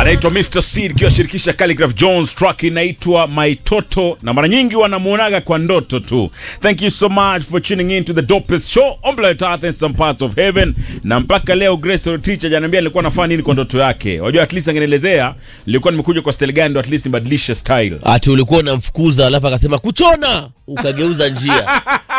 anaitwa Mr Seed kiwashirikisha Calligraph Jones, track inaitwa My Toto, na mara nyingi wanamuonaga kwa ndoto tu. Thank you so much for tuning in to the dopest show on planet Earth and some parts of heaven. Na mpaka leo Grace Old Teacher janiambia alikuwa anafanya nini kwa ndoto yake. Wajua at least angenielezea nilikuwa nimekuja kwa style gani, ndo at least nibadilishe style. ati ulikuwa unamfukuza alafu akasema kuchona ukageuza njia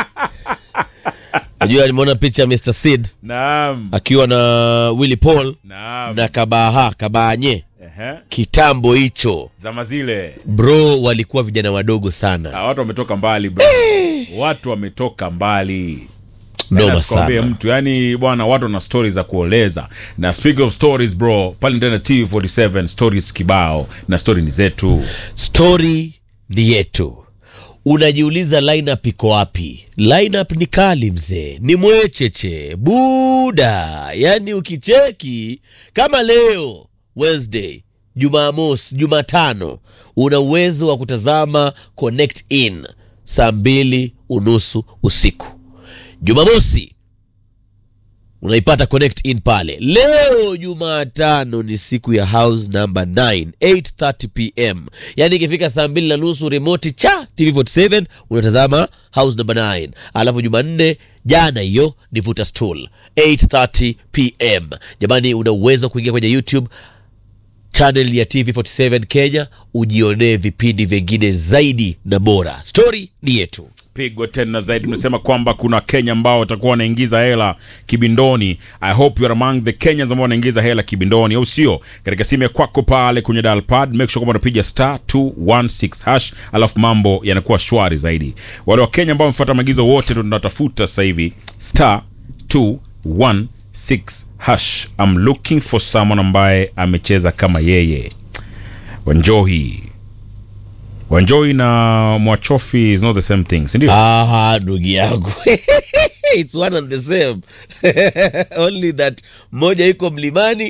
najua nimeona picha ya Mr. Sid Naam. akiwa na Willy Paul Naam. na Kabaha Kabanye Ehe. kitambo hicho Zama zile. bro walikuwa vijana wadogo sana Ah, watu wametoka mbali bro. Watu wametoka mbali. noma Nasikwambia sana mtu yani bwana watu wana stories za kuoleza na speak of stories bro pale ndani ya tv47 stories kibao na story ni zetu story ni yetu unajiuliza lineup iko wapi lineup ni kali mzee ni mwecheche buda yani ukicheki kama leo wednesday jumamosi jumatano una uwezo wa kutazama connect in saa mbili unusu usiku jumamosi unaipata connect in pale leo jumatano ni siku ya house number 9 8:30 pm yaani ikifika saa mbili na nusu remoti cha tv47 unatazama house number 9 alafu jumanne jana hiyo ni vuta stool 8:30 pm jamani una uwezo wa kuingia kwenye youtube channel ya tv47 kenya ujionee vipindi vingine zaidi na bora stori ni yetu pigwa tena zaidi tumesema kwamba kuna kenya ambao watakuwa wanaingiza hela kibindoni i hope you are among the kenyans ambao wanaingiza hela kibindoni au sio katika simu ya kwako pale kwenye dial pad make sure kwamba unapiga star 216 hash alafu mambo yanakuwa shwari zaidi wale wa kenya ambao wamefuata maagizo wote ndo tunatafuta sasa hivi star 216 hash I'm looking for someone ambaye amecheza kama yeye wanjohi wanjohi na mwachofi is not the same thing sindio aha ndugu yangu its one and the same only that moja iko mlimani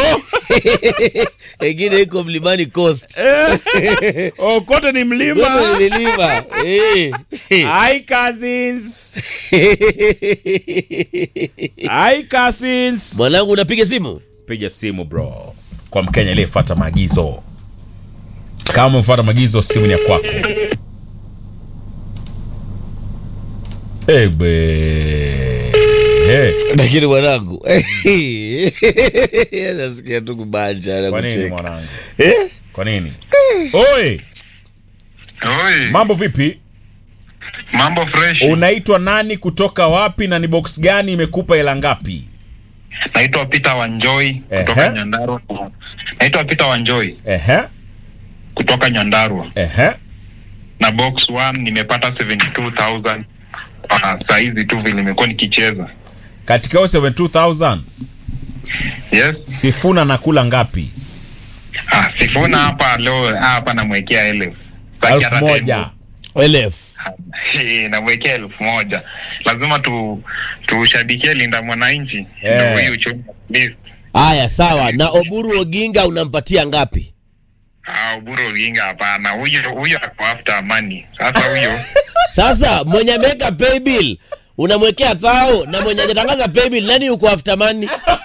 engine iko mlimani coast oh, kote ni mlima Zote ni milima Eh. Hi cousins. Hi cousins. mwanangu unapiga simu Piga simu bro kwa Mkenya aliyefuata maagizo. Kama umefuata maagizo, simu ni ya kwako. Egbe. Hey. lakini mwanangu nasikia tu kubanja na Kwa nini kucheka mwanangu? Eh? Kwa nini? Oi, Oi, mambo vipi? mambo fresh. Unaitwa nani kutoka wapi na ni box gani imekupa hela ngapi? Naitwa Peter Wanjoi kutoka Ehe. Nyandarua. Naitwa Peter Wanjoi Ehe. kutoka Nyandarua. Ehe. Na box 1 nimepata 72000 kwa saa hizi tu vile nimekuwa nikicheza. Katika hiyo 72000 Yes. Sifuna nakula ngapi? Ah, Sifuna hapa leo hapa namwekea elfu. Baki elfu hata moja. elef Eh, namwekea elfu moja. Lazima tu tushabikie Linda Mwananchi. Eh. Ndio huyu uchumi please. haya sawa na oburu oginga unampatia ngapi Ah, Uburu Oginga hapana. Huyo huyo ako after money. Sasa huyo sasa mwenye ameweka paybill unamwekea thao na mwenye ajatangaza paybill nani uko after money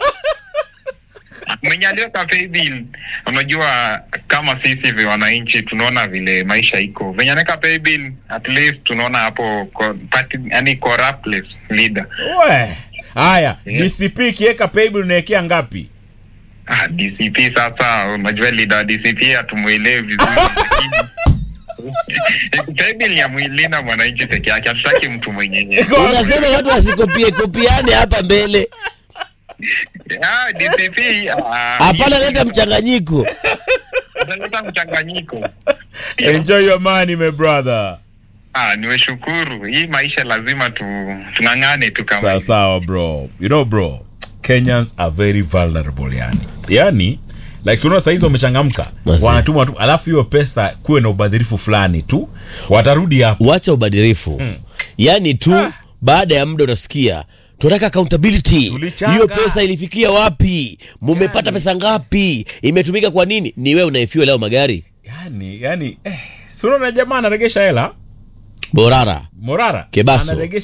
mwenye aliweka paybill, unajua kama sisi vi wananchi tunaona vile maisha iko venye anaweka paybill, at least tunaona hapo ko- party, yani corruptless leader. We. Haya, Yeah. DCP kiweka paybill unaekea ngapi? Ah, DCP sasa, unajua leader wa DCP hatumwelewi vizuri lakini paybill ni ya mwilina mwananchi peke yake, hatutaki mtu mwenye unasema watu wasikopie kopiane hapa mbele ah, DCP ah, hapana hiyo- leta mchanganyiko ataleta mchanganyiko. Enjoy your money my brother. Ah, niweshukuru. Hii maisha lazima tu tung'ang'ane tu kama Sawa hivi. sawa bro. You know bro, Kenyans are very vulnerable yani. Yani like unaona saizi wamechangamka. Mazee. Wanatuma tu alafu hiyo pesa kuwe na ubadhirifu fulani tu. Watarudi hapo. wacha ubadhirifu yaani tu baada ya muda unasikia tunataka accountability Tulichanga. hiyo pesa ilifikia wapi mumepata pesa ngapi imetumika kwa nini ni wewe unaefiwa leo magari Yani, yani eh, si unaona jamaa anaregesha hela borara Morara Kebaso. anaregesha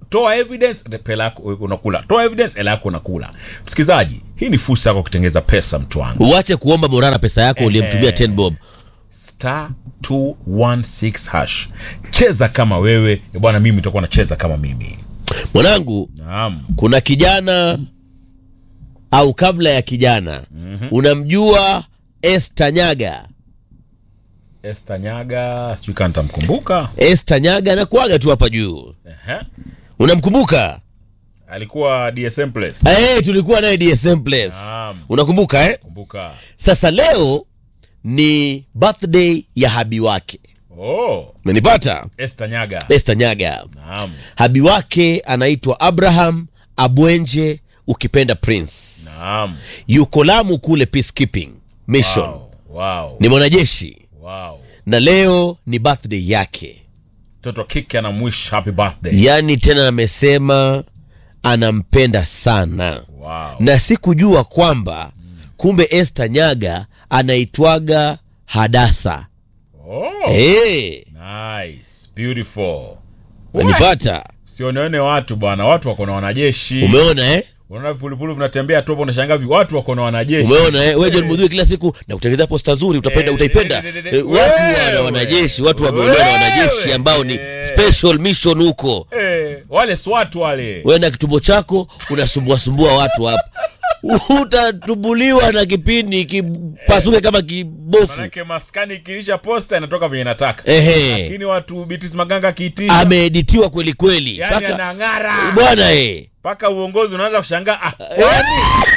toa evidence pela yako unakula toa evidence hela yako unakula msikilizaji hii ni fursa yako kutengeza pesa mtu wangu uache kuomba morara pesa yako uliyemtumia 10 bob star 216 hash cheza kama wewe Eh, bwana mimi nitakuwa nacheza kama mimi mwanangu naam kuna kijana au kabla ya kijana unamjua Esther Nyaga Esther Nyaga sijui kama nitamkumbuka Esther Nyaga anakuaga tu hapa juu Ehe. unamkumbuka alikuwa DSM Place hey, tulikuwa naye DSM Place Naam. unakumbuka eh? kumbuka sasa leo ni birthday ya habi wake oh umenipata Esther Nyaga Esther Nyaga naam habi wake anaitwa Abraham Abwenje ukipenda Prince naam yuko Lamu kule peacekeeping mission wow wow ni mwanajeshi wow na leo ni birthday yake mtoto wa kike anamwish happy birthday yaani tena amesema anampenda sana wow na sikujua kwamba kumbe Esther Nyaga anaitwaga Hadasa oh hey, nice beautiful unanipata sioneone watu bwana watu wako na wanajeshi umeona eh? unaona vipulupulu vinatembea tu hapo unashangaa vi- watu wako na wanajeshi umeona eh? we John Mudhui kila siku na kutengeneza posta nzuri utapenda Eh, utaipenda eh, eh, eh, Eh, watu wewe. wana wanajeshi watu wameolewa na wanajeshi Wewe. ambao ni Eh. special mission huko eh, wale swatu wale wewe na kitumbo chako unasumbuasumbua watu hapa utatumbuliwa na kipindi kipasuke kama kibofu manake maskani ikilisha posta inatoka venye nataka ehe lakini watu bitis maganga akiitisha ameeditiwa kweli kweli yani Mpaka- anang'ara bwana eh mpaka uongozi unaanza kushangaa ah, Yaani,